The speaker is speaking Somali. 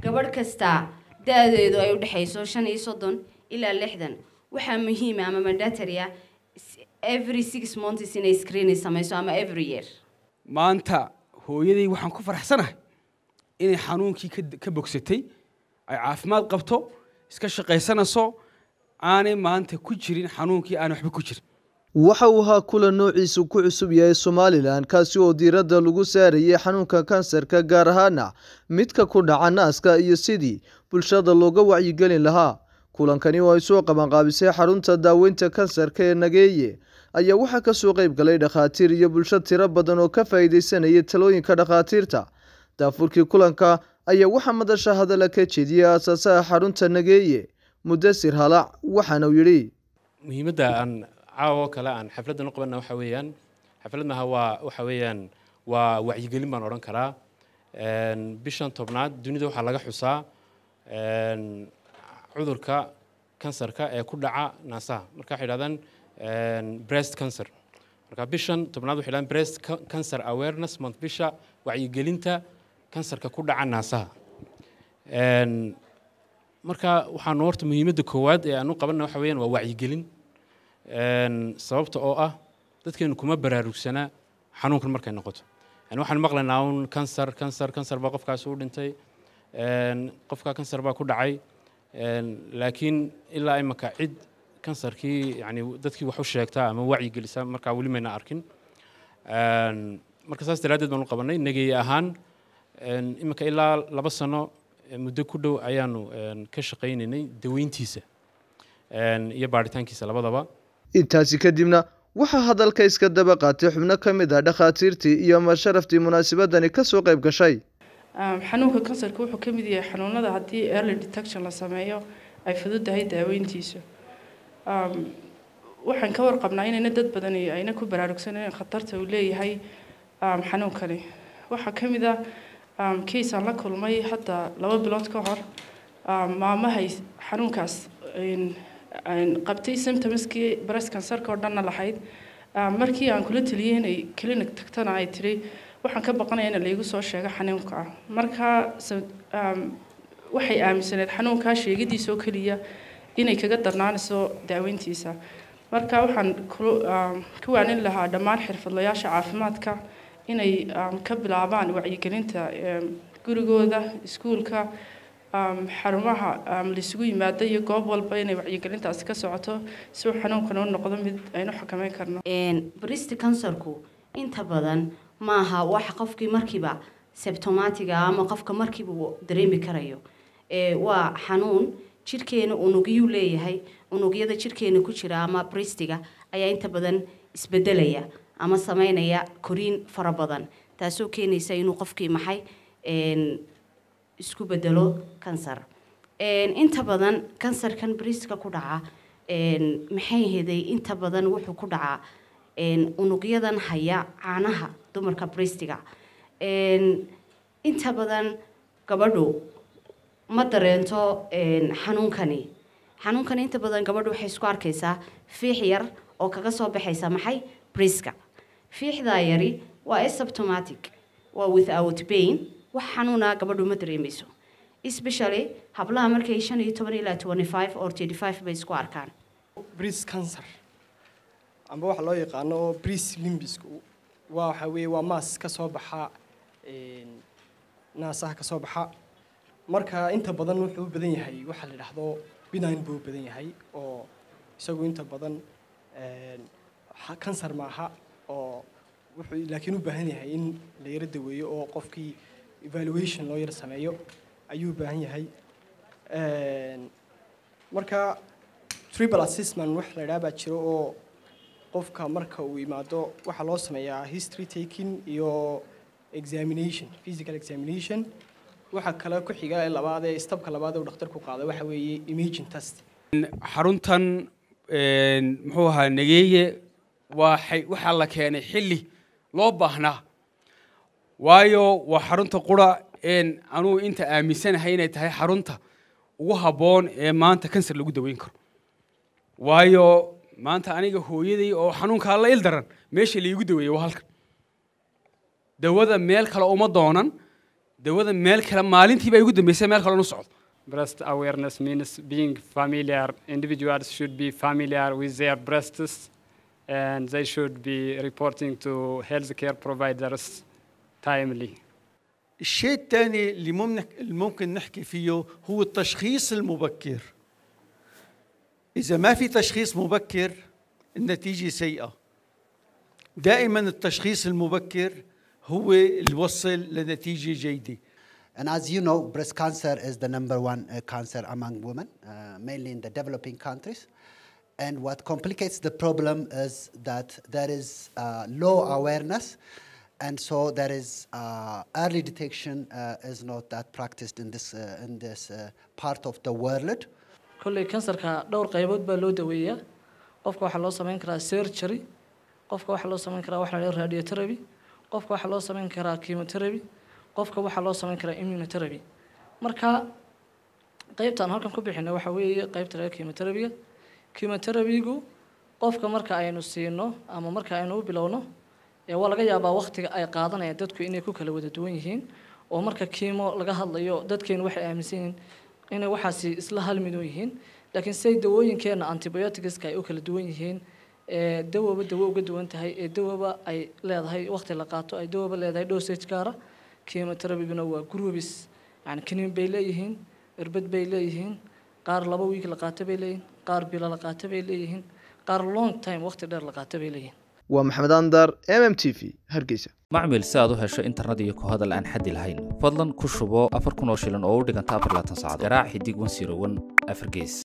gabadh kasta da-deedu ay u dhexayso shan iyo soddon ilaa lixdan waxaa muhiima ama mandatory ah every six months inay screening samayso ama every year maanta hooyaday waxaan ku faraxsanahay inay xanuunkii ka- ka bogsatay ay caafimaad qabto iska shaqaysanayso aanay maanta ku jirin xanuunkii aan waxba ku jirin waxa uu ahaa kulan noociisu ku cusub yahay somalilan kaasi oo diiradda lagu saarayay xanuunka kansarka gaar ahaana midka ku dhaca naaska iyo sidii bulshada looga wacyigelin lahaa kulankani oo ay soo qabanqaabisay xarunta daaweynta kansarka ee nageeye ayaa waxaa kasoo qeyb galay dhakhaatiir iyo bulsho tiro badan oo ka faa'iideysanayay talooyinka dhakhaatiirta daafurkii kulanka ayaa waxaa madasha hadalla ka jeediyey aasaasaha xarunta nageeye mudasir halac waxaana uu yidhi muhiimadda aan caawa oo kale aan xafladdan u qabanna waxa weeyaan xaflad maaha waa waxa weeyaan waa wacyigelin baan odhan karaa Een, bishan tobnaad dunida waxaa laga xusaa een, cudurka kansarka ee ku dhaca naasaha marka waxay yidhahdaan een, breast cancer marka bishan tobnaad waxay yidhahdaan breast Ca- cancer awareness month bisha wacyigelinta kansarka ku dhaca naasaha Een, marka waxaan horta muhiimadda koowaad ee aan u qabanna waxa weeyaan waa wacyigelin Een, sababta oo ah dadkeenu kuma baraarugsana xanuunkan markay noqoto yani waxaan maqlaynaa un kansar kansar kansar baa qofkaasi u dhintay Een, qofka kansar baa ku dhacay Een, laakiin ilaa imaka cid kansarkii yani dadkii wax u sheegta ama wacyigelisa markaa weli mayna arkin Een, marka saas daraaddeed baan u qabanay nageeye ahaan Een, imika ilaa laba sano eh, muddo ku dhow ayaanu een, ka shaqaynaynay daweyntiisa Een, iyo baaritaankiisa labadaba intaasi kadibna waxaa hadalka iska daba qaatay xubno ka mid ah dhakhaatiirtii iyo masharaftii munaasabadani kasoo qayb gashay Um, xanuunka kansarka wuxuu ka mid yahay xanuunada haddii early detection la sameeyo ay fududahay daaweyntiisu um, waxaan ka warqabnaa inayna dad badan iyo ayna ku baraarugsaneen khatarta uu leeyahay um, xanuunkani waxaa ka mid ah um, case aan la kulmay hadda laba bilood ka hor um, maamahay xanuunkaas een- een qabtay symptomskii breast cancerka oo dhanna lahayd um, markii aan kula taliyey inay clinic tagtana ay tiri waxaan ka baqanaya in laygu soo sheego xanuunka ah marka sa- um, waxay aaminsaneed xanuunkaa sheegadiisa oo keliya inay kaga darnaanayso daaweyntiisa marka waxaan kulu- um, ku waanin lahaa dhammaan xirfadlayaasha caafimaadka inay um, ka bilaabaan wacyigelinta um, gurigooda iskuulka um, xarumaha um, laisugu yimaado iyo goob walba inay wacyigelintaasi ka socoto si uu xanuunkan u noqdo mid aynu xakameyn karno Een, breast cancerku inta badan maaha waxa qofkii markiiba symptomatiga ama qofka markiiba uu dareemi karayo ee waa xanuun jirkeena unugyuu leeyahay unugyada jirkeena ku jira ama bristiga ayaa inta badan isbedelaya ama sameynaya koriin fara badan taasoo keenaysa inuu qofkii maxay een, isku bedelo kansar Een, inta badan kansarkan briska ku dhaca een, maxay heday inta badan wuxuu ku dhacaa een, unugyadan haya caanaha dumarka bristiga Een, inta badan gabadhu ma dareento een, xanuunkani xanuunkani inta badan gabadhu waxay isku arkaysaa fiix yar oo kaga soo baxaysa maxay briska fiixdaa yari waa asymptomatic waa without pain wax xanuuna gabadhu ma dareemayso especially hablaha markay shan iyo toban ilaa twenty five or thirty five bay isku arkaan breast cancer amba waxa loo yaqaano oo breast limbisku waa waxa weeye waa maas ka soo baxa een, naasaha ka soo baxa marka inta badan wuxuu u badan yahay waxa la yidhaahdo benign buu u badan yahay oo isagu inta badan een, ha- kansar maaha oo wuxuu laakiin u baahan yahay in la yaro daweeyo oo qofkii evaluation loo yaro sameeyo ayuu u baahan yahay Een, marka triple assessment wax la yidhaha baa jiro oo qofka marka uu yimaado waxaa loo sameeyaa history taking iyo examination physical examination waxa kale ku xiga ee labaad ee stabka labaad ee uu dhakhtarku qaado waxa weeye imaging test xaruntan een, muxuu ahaa nageeye waxay waxaa la keenay xilli loo baahnaa waayo waa xarunta qura een anugu inta aaminsanahay inay tahay xarunta ugu habboon ee maanta kansar lagu daweyn karo waayo maanta aniga hooyaday oo xanuunkaa la il daran meesha laigu daweeyey waa halkan dawada meel kale uma doonan dawada meel kale maalintiiba ay ugu dambeysay meel kale nu socdo Breast awareness means being familiar. Individuals should be familiar with their breasts and they should be reporting to healthcare providers timely. الشيء الثاني اللي ممكن ممكن نحكي فيه هو التشخيص المبكر إذا ما في تشخيص مبكر النتيجة سيئة دائما التشخيص المبكر هو اللي يوصل لنتيجة جيدة And as you know, breast cancer is the number one uh, cancer among women, uh, mainly in the developing countries. And what complicates the problem is that there is uh, low awareness, and so there is uh, early detection uh, is not that practiced in this uh, in this uh, part of the world. kolley kansarka dhowr qaybood baa loo daweeyaa qofka waxaa loo samayn karaa surgery qofka waxaa loo samayn karaa waxa la yidhaha radiotherapy qofka waxaa loo samayn karaa chemotherapy qofka waxaa loo samayn karaa immunotherapy marka qaybtaan halkan ku bixina waxa weeye qaybta laga chemotherapyga chemotherapygu qofka marka aynu siino ama marka aynu u bilowno ee waa laga yaabaa waqtiga ay qaadanayaan dadku inay ku kala wada duwan yihiin oo marka kiimo laga hadlayo dadkeenu waxay aaminsan yihiin inay waxaasi isla hal mid u yihiin laakiin siday dawooyinkeena antibioticska ay u kala duwan yihiin ee dawaba dawo uga duwan tahay ee dawaba ay leedahay waqti la qaato ay dawaba leedahay dosage gaara chemotherapyguna waa groups yani kaniin bay leeyihiin irbad bay leeyihiin qaar laba wiig la qaato bay leeyihiin qaar bilo la qaato bay leeyihiin qaar long time waqti dheer la qaato bay leeyihiin waa maxamed andar m m t v hargeysa macmil si aad u hesho internet iyo ku hadal aan xaddi lahayn fadlan ku shubo afar kun oo shilin oo u dhiganta afar laatan saacadood garaac xidig wan siro wan afar gees